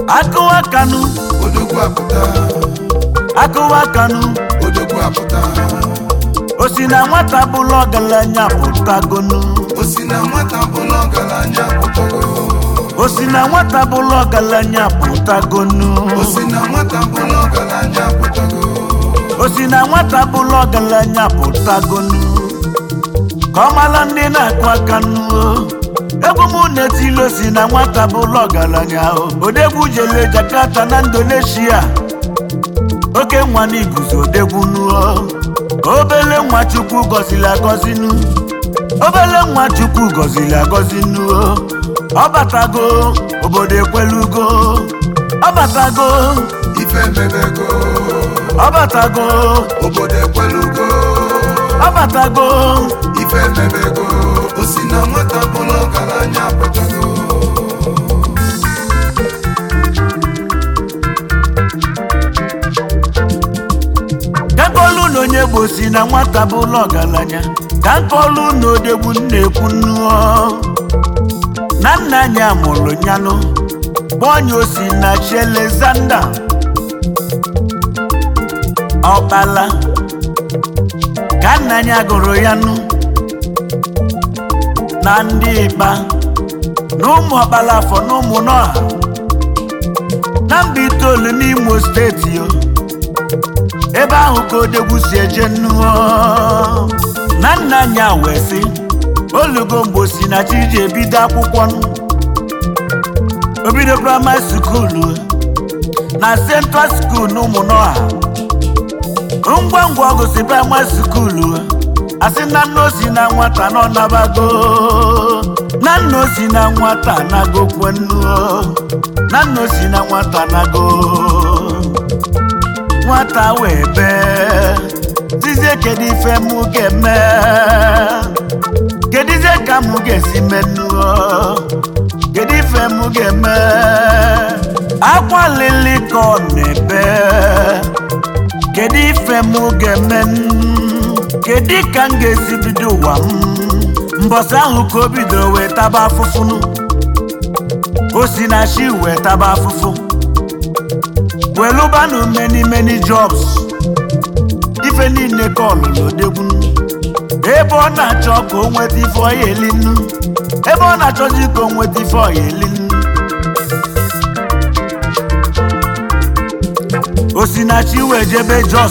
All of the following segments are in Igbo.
akụwa kanụ odogwu apụta akụwa kanụ odogwu apụta o si na nwata bụla ọgaranya pụtagonu o si na nwata bụla ọgaranya apụtago o si na nwata bụla ọgaranya pụtagonu o si na nwata bụla ọgaranya apụtago o si na nwata bụla ọgaranya pụtagonu ka ọ mara ndị na-akụ aka nnu egwu m na-etili o si na nwata bụla ọgaranya o. odegwu jele Jakarta na Indonesia oke nwa na iguzo odegwu nuo obele nwa chukwu gọziri agọzi nu obele nwa chukwu gọziri agọzi nuo ọ batago obodo ekwelugo ọ batago ife emebego ọ batago obodo ekwelugo ọ batago ife emebego o si na nwata bụla ọgaranya apụtago ka nkọlu na onye bụ si na nwata bụ ụlọ ọgaranya ka nkọlu na odegbu na-ekwu nnuo na nna anyị amụrụ nyanụ gbọnye osi na chelezanda ọkpala ka nna anyị agụrụ ya nụ na ndị ịkpa na ụmụ ọkpala afọ na ụmụ nọha na mba itoolu n'imo steeti yo ebe ahụ ka odegwu si eje nnuo na nna anyị a wee sị olugo mgbe si na chi ji ebido akwụkwọ nụ. o bido praịmarị skuulu na central skuul na ụmụnọha ngwa ngwa ọ gụsị praịmarị skuulu asị na nna o si na nwata nọ nabago na nna o si na nwata nago kwenuo na nna o si na nwata nago nwata wee bee tizie kedu ife mụ ga-eme kedizie ka mụ ga-esi menuo kedu ife mụ ga-eme akwa lili ka ọ na-ebe kedu ife mụ ga-eme kedu ka m ga-esi bido ụwa m mbọsị ahụ ka o bidoro wee taba afụfụnụ o si na chi wee taba afụfụ welụbanụ many many jobs ife niile ka ọlụlụ odegwu ebe ọ na-achọ ka o nweta ife ọya elinu ebe ọ na-achọzi ka o nweta ife ọya elinu osinachi wee jebe jos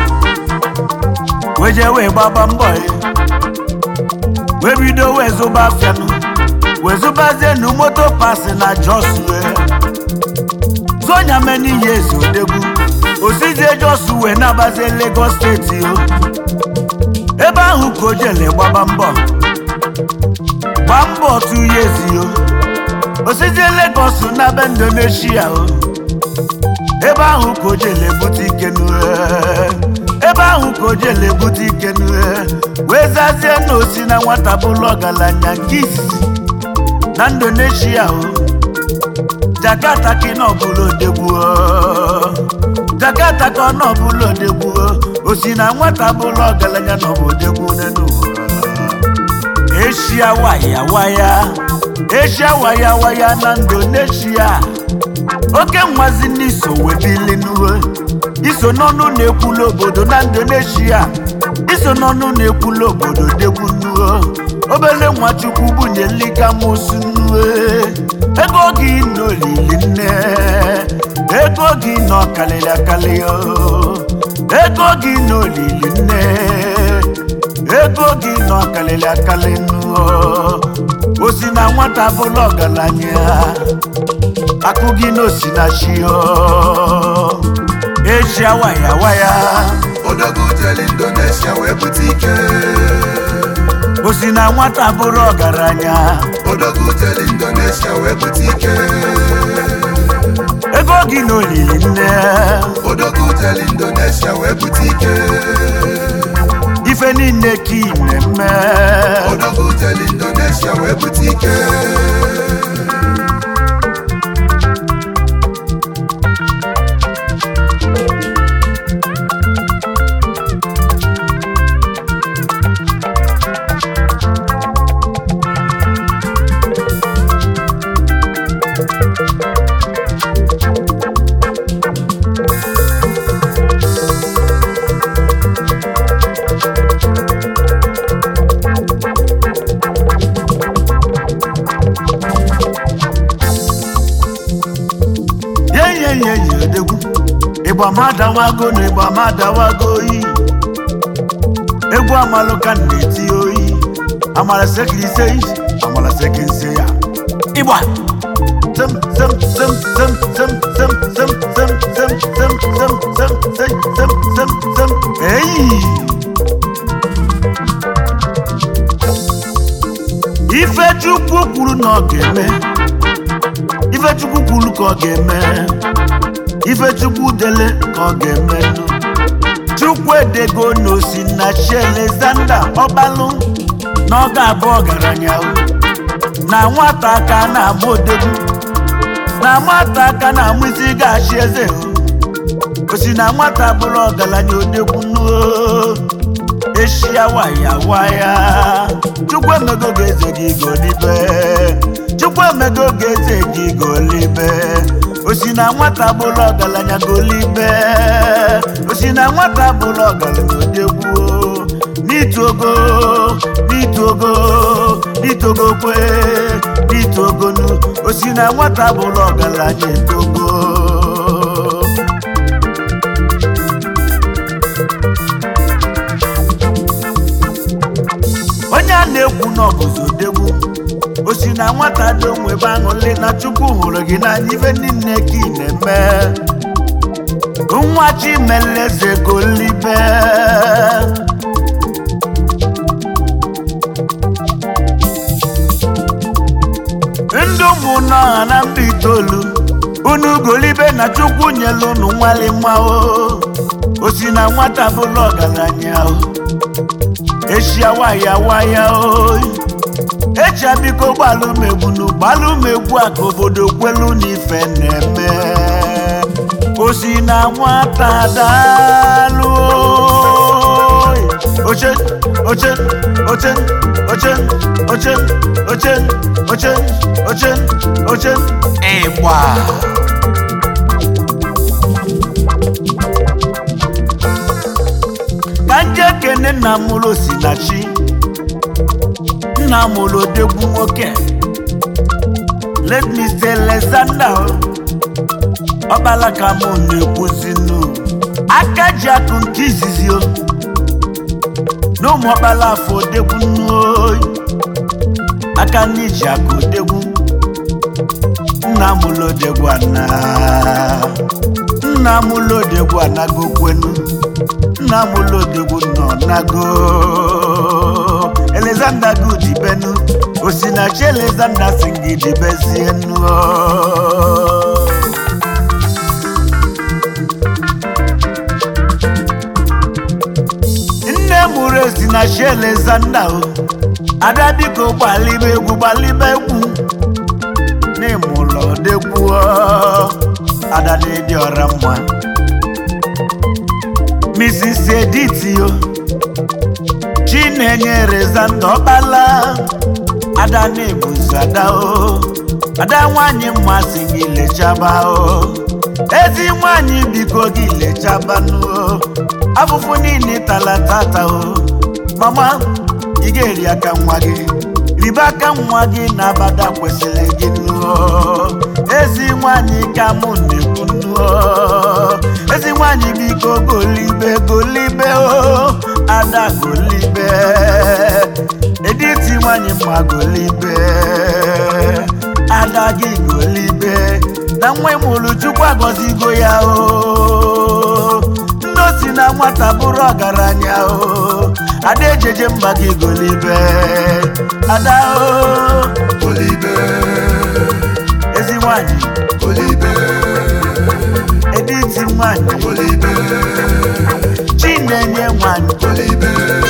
wee jee wee gbaba mbọ ya wee bido wee zụba afianụ wee zụbazienu moto pasi na jos wee zonya many years odegwu osizie jos wee nabazie lagos steeti o ebe ahụ ka o jele gbaba mbọ gba mbọ two years o osizie lagos n'aba indonesia o ebe ahụ ka o jele bute ike n'ue ebe ahụ ka o jele bute ike n'ue wee zazie na osi na nwata bụlụ ọgaranya nke izizi na indonesia o jakarta ka ị nọ bụrụ odegwu o. jakarta ka ọ nọ bụrụ odegwu o. o si na nwata bụrụ ọgaranya nọ bụ odegwu n'elu ụwa eshia waya waya eshia waya waya na indonesia oke nwazi n'iso webili n'uwe iso n'ọnụ na-ekwulu obodo na indonesia iso n'ọnụ na-ekwulu obodo degwu nnuo obele nwachukwu bunye likamusu nnuwe ego gị n'olili nne ego gị nọ kalịrị akali o ego gị n'olili nne ego gị nọ kalịrị akali nnuo o si na nwata bụla ọgaranya akụ gị n'osi na chi o echi waya waya odogwu jere indonesia wee bute ike o si na nwata bụrụ ọgaranya odogwu jere indonesia wee bute ike ego gị n'olili nne odogwu jere indonesia wee bute ike ife niile ka ị na-eme odogwu jere indonesia wee bute ike enyi enyi odegwu ịgba madawago na ịgba madawago oyi egwu amalụ ka m na-eti oyi amala sekilise amala sekinse ya ịgba sem sem sem sem sem sem sem sem sem sem sem sem sem sem sem sem eyi ifechukwu kwuru na ọ ga-eme ifechukwu kwuru ka ọ ga-eme ifechukwu dele ka ọ ga-eme chukwu edego n'osi na chi alexander ọbalụ na ọ ga-abụ ọgaranya o. na nwata aka na-amụ odegwu na nwata aka na-amụ isi ga-achị eze o. osi na nwata bụrụ ọgaranya odegwu nuo eshia waya waya chukwu emego ga-eze gị golibe chukwu emego ga-eze gị golibe osi na nwata bụrụ ọgaranya golibe osi na nwata bụrụ ọgaranya odegwu n'itogo n'itogo n'itogo kwe n'itogonu osi na nwata bụrụ ọgaranya etogo onye a na-ekwu n'ọbụzi odegwu o si na nwata dị onwe ebe aṅụlị na chukwu hụrụ gị n'anya ife niile ka ị na-eme nwa chimeleze golibe ndị ụmụnne ọha na mba itoolu unu golibe na chukwu nyelu unu nwali nwa o o si na nwata bụrụ ọgaranya o eshia waya waya oyi echi biko gbalụmegbu gbalụmegbu a ka obodo kwelu n'ife na-eme o si na nwata daalụ oyi. oche oche oche oche oche oche oche oche oche ịgba ka nje kene nna m ụlọ osinachi nna m ụlọ odegwu nwoke let me say Alexander ọkpala ka mụ na-ekwuzinu aka ji akụ nke izizi o na ụmụ ọkpala afọ odegwu nnu oyi aka ndị ji akụ odegwu nna m ụlọ odegwu ana nna m ụlọ odegwu anago kwenu nna m ụlọ odegwu nọ nago Alexander good benu osinachi Alexander singidi bezie nuo nne mụrụ osinachi Alexander o ada biko gbalibe egwu gbalibe egwu n'ịmụlọ odegwu ada na-edi ọra mma Mrs. Edith yo Chinenye Rezanda ọkpala ada na-ebuzi ada o ada nwanyị mmasị gị lechaba o ezi nwanyị biko gị lechabanụ o afụfụ niile tala tata o mama ị ga-eri aka nwa gị ribe aka nwa gị na abada kwesịrị gị nụọ ezi nwanyị ka mụ na-ekwu nụọ ezi nwanyị biko golibe golibe o ada golibe editi nwanyị mma golibe ada gị golibe na nwa ịmụrụ chukwu agọzigo ya o ndị si na nwata bụrụ ọgaranya o ada ejeje mba gị golibe ada o Olibe, ezi nwanyị Olibe, editi nwanyị Olibe, chinenye nwanyị Olibe.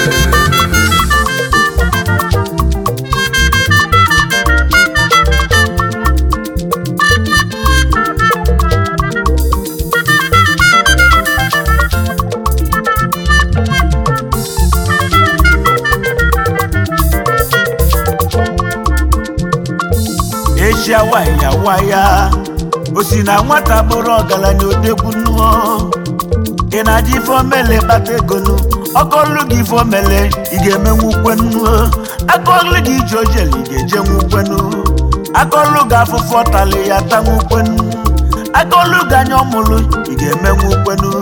eshia waya waya o si na nwata bụrụ ọgaranya odegwu nnụọ ị na-aji ife omele kpata ego nụ ọkọlụ gị ife omele ị ga-emenwu kwenu akọlụ gị iji ojeli ị ga-eje nwukwenu akọlụ gị afụfụ ọtali ya tanwu kwenu agolugo ọmụlụ ị ga-emenwu kwenu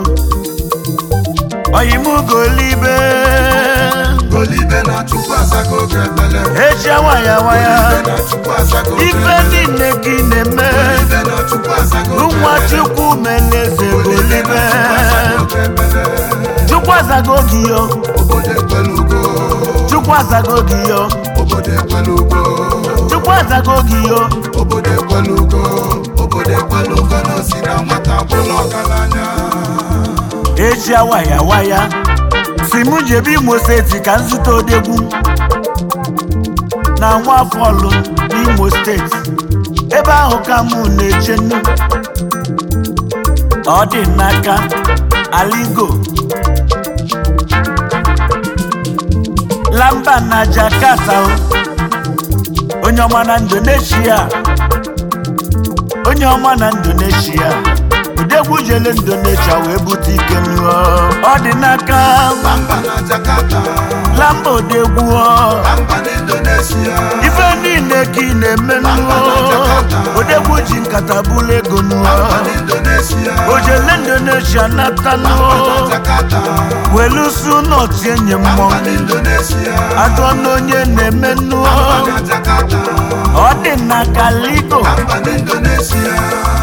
oyimugolibe Golibe na Chukwu azago oge ekpele echi waya waya Golibe na Chukwu azago oge ife ekpele niile gị na-eme Golibe na Chukwu azago oge nwa ekpele chukwu meleze Golibe golibe na Chukwu azago oge ekpele chukwu azago gị yo Obodo ekwelugo chukwu azago gị yo Obodo ekwelugo chukwu azago gị yo Obodo ekwelugo Obodo ekwelugo na osi na nwata bụrụ ọgaranya echi waya waya si m jebe imo steeti ka nzute odegwu na nwafọlụ n'imo steeti ebe ahụ ka mụ na-eche nnu ọ dị n'aka aligo lamba na jakarta o. onye ọma na indonesia onye ọma na indonesia odegwu jele indonesia wee bute ike nnuo ọ dị n'aka Bamba na Jakarta lamba odegwu ọ. Bamba na Indonesia ife niile ka ị na-eme nnuo odegwu ji nkata bụlụ ego nnuo Bamba na Indonesia ojele indonesia nata Bamba nnuo na Jakarta welusu nọtụ enyi Bamba mmọnwụ na Indonesia atọ n'onye na-eme nnuo Bamba na Jakarta ọ dị n'aka ligo Bamba na Indonesia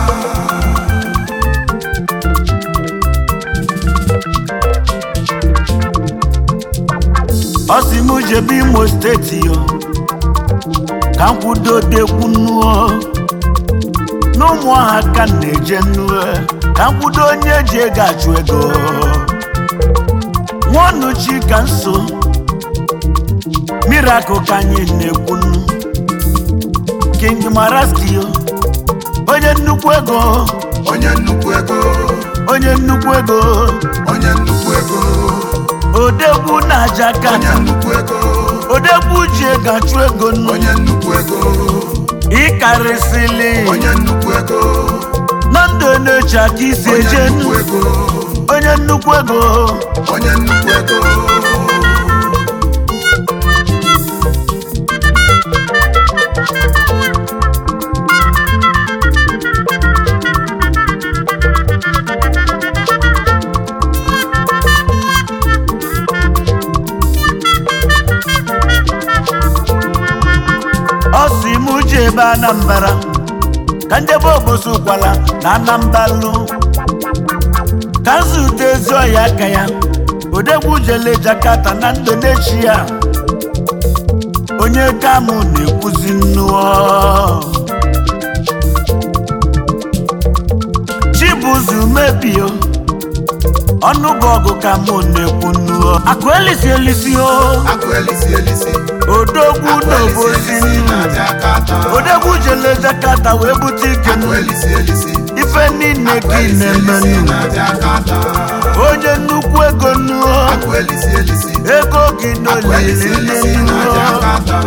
ọ sị m jebe imo steeti yo ka m kwudo dekwu nnuo n'ụmụ ọha ka m na-eje nnuo ka m kwudo onye ji ego achụ ego nwaọnụchi ka nso mirakụl ka anyị na-ekwu nnu king maraski yo onye nnukwu ego onye nnukwu ego onye nnukwu ego onye nnukwu ego odegwu na onye jakata nnukwu ego odegwu ji ego achụ ego nnu onye nnukwu ego ịkarịsịlị onye nnukwu ego na ndụ na-eche aka isi onye eje nnukwu ego onye nnukwu ego onye nnukwu ego ọ si m ji ebe anambra ka njebe obosi ụkwala na anambalụ ka nzute ezi ọya aka ya odegwu jele jakata na indonesia onye kamụ na-ekwuzi nnụọ chibuzu mebio ọnụ bụ ọgụ ka mụ na-ekwu nnụọ akụ elisi elisi o akụ elisi elisi odogwu akụ elisi n'obosi elisi na Jakarta odegwu jele jakata wee bute ike akụ elisi elisi ife niile akụ gị elisi elisi na-emenụ na Jakarta onye nnukwu ego nnuo akụ elisi elisi ego gị akụ elisi n'olili elisi na nnuo Jakarta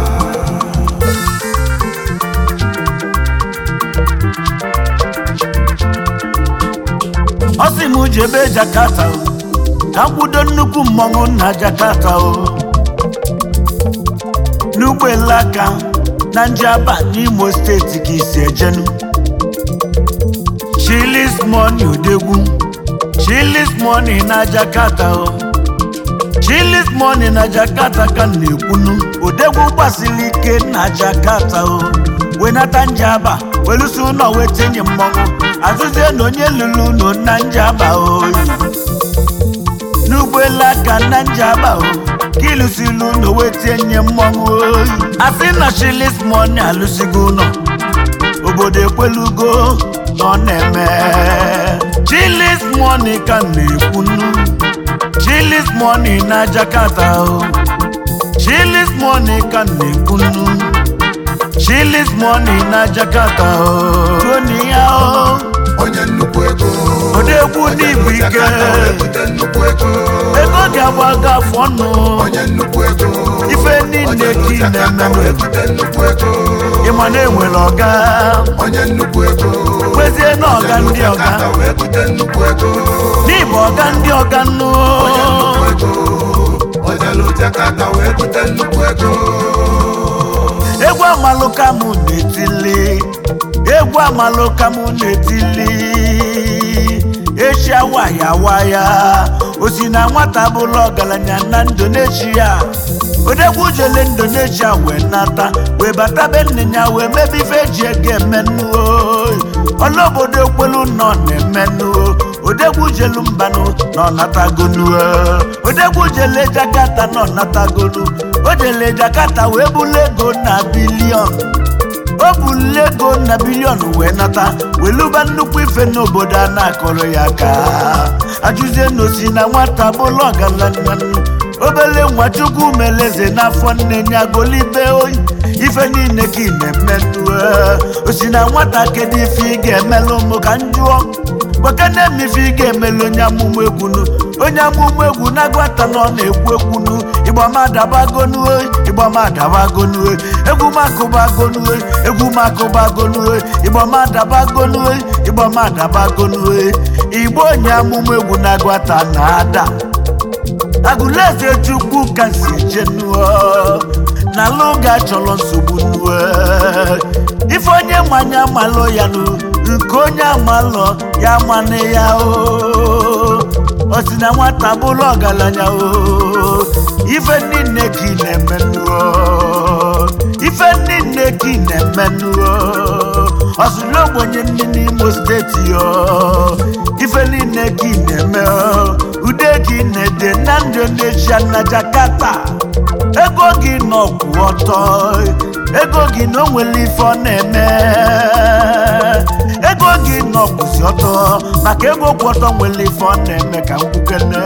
ọ sị m jebe jakata o ka m kwudo nnukwu mmọnwụ na jakata o n'ụgbọelu aka na njaba n'imo steeti ka isi ejenu chilis moni odegwu chilis moni na jakata o chilis moni na jakata ka m na-ekwunu odegwu gbasiri ike na jakata o wenata njaba welusi ụlọ wetinye mmọnwụ azụzie na onye lụrụ ụlọ na njaba oyi n'ụgbọelu aka na njaba o ka ịlụsiri ụlọ wetinye mmọnwụ oyi asị na chilis moni alụsigo ụlọ obodo ekwelugo na ọ na-eme chilis moni ka m na-ekwunu chilis moni na jakata o chilis moni ka m na-ekwunu chilis moni na jakata o toni ya o onye nnukwu ego odegwu onye n'ibu ike Jakarta wee bute nnukwu ego ego ga-agbaga afọ ọnụ onye nnukwu ego ife niile onye ka ị Jakarta na-eme wee bute nnukwu ego ịma na enwere ọga onye nnukwu ego kwezie na ọga onye ndị ọga Jakarta wee bute nnukwu ego n'ịbụ ọga ndị ọga nnụ onye nnukwu ego onye Jakarta wee bute nnukwu ego egwu amalụ ka mụ na-etili egwu amalụ ka mụ na-etili echi awaya waya osi na nwata bụla ọgaranya na indonesia odegwu jele indonesia wee nata wee bata be nne ya wee mebe ife eji ego emenuo ọla obodo ekwelu nọ na-emenuo odegwu jelu mbanụ nọ natagonuo odegwu jele jakata nọ natagonu o jele jakata wee bulu ego na bilion o bulu ego na bilion wee nata weluba nnukwu ife n'obodo a na-akọrọ ya aka ajụzie na osi na nwata bụlụ ọgaranya obele nwa chukwu meleze n'afọ nne ya golibe oyi ife niile ka ị na-emetụ osi na nwata kedu ife ị ga-emelụ ụmụ ka m jụọ gbakene m ife ị ga-emelu onye amụmụ egwunu onye amụmụ egwu na-agwata na ọ na-ekwu ekwunu ịgbamadabagonu ịgbamadabagonu egwu makụbagonu egwu makụbagonu ịgbamadabagonu ịgbamadabagonu igbo onye amụmụ egwu na-agwata na ada agụleze chukwu ka si jenuo na lụga chọrọ nsogbu nuo ife onye mmanya malụ ya nụ nke onye amalụ ya mane ya o o si na nwata bụrụ ọgaranya o ife niile ka ị na-emenuo ife niile ka ị na-emenuo ọsụlụ ogbenye ndị n'imo steeti o ife niile ka ị na-eme o ude gị na-ede na indonesia na jakarta ego gị nọ kwụ ọtọ ego gị na o nwere ife ọ na-eme ego gị nọ kwụsị ọtọ maka ego kwụ ọtọ nwere ife ọ na-eme ka nkwukene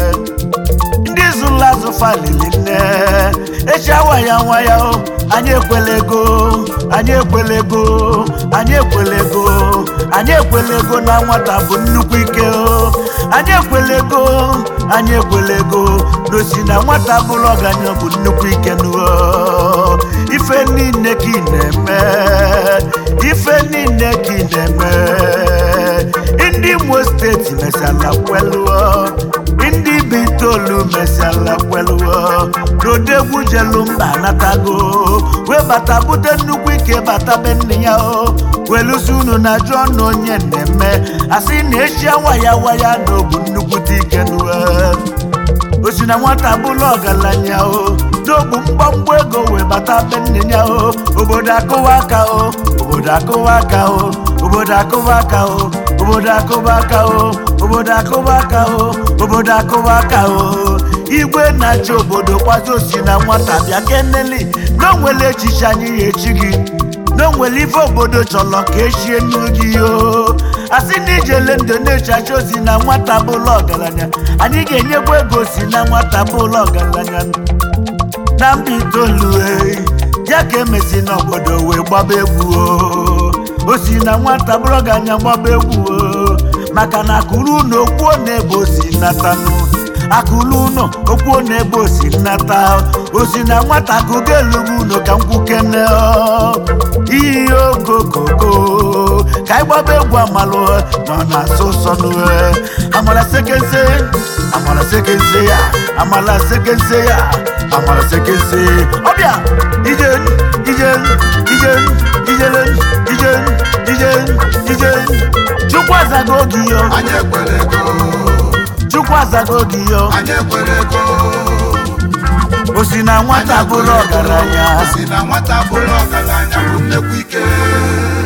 ndị zụrụ azụ falili nne echi awaya nwaya o anyị ekwela ego anyị ekwela ego anyị ekwela ego anyị ekwela ego na nwata bụ nnukwu ike o anyị ekwela ego anyị ekwela ego n'osi na nwata bụrụ ọgaranya bụ nnukwu ike nuo ife niile ka ị na-eme ife niile ka ị na-eme ndị imo steeti mesala kweluo ndị bi itoolu mesala kweluo n'odegwu jelu mba natago wee bata bute nnukwu ike bata be nne ya o welusi unu na jụọ na onye na-eme asị na echia waya waya na obu nnukwute ike nuo osi na nwata bụrụ ọgaranya o n'ogbu mgbamgba ego wee bata be nne ya o obodo akụwa aka o obodo akụwa aka o obodo akụwa aka o obodo akụwa aka o obodo akụwa aka o obodo akụwa aka o igwe na-achị obodo kwazo si na nwata bịa keneli na o nwere echiche anyị ya echi gị na o nwere ife obodo chọrọ ka echie n'ogi o asị na ijele ndụ na-echacha ozi na nwata bụlụ ọgaranya anyị ga-enyekwa ego si na nwata bụlụ ọgaranya na mba itoolu e, ya ka emesi n'obodo wee gbaba egwu o o si na nwata bụrụ ọgaranya gbaba egwu o maka na akụrụ ụlọ okwuo na ebe o si natanụ akụlụ ụnọ okwuo na ebe o si nnata o si na nwata akụgo elugu ụnọ ka nkwukene iyi okokoko ka anyị gbaba egwu amalụ nọ na asụ sọnụ amara sekense amara sekense ya amara sekense ya amara sekense ọbịa ije ije ije ijele ije ije ije chukwu azago oge yo anyị ekwere ego chukwu azago oge yo anyị ekwere ego o si na nwata bụrụ ọgaranya si na nwata bụrụ ọgaranya bụ nnekwu ike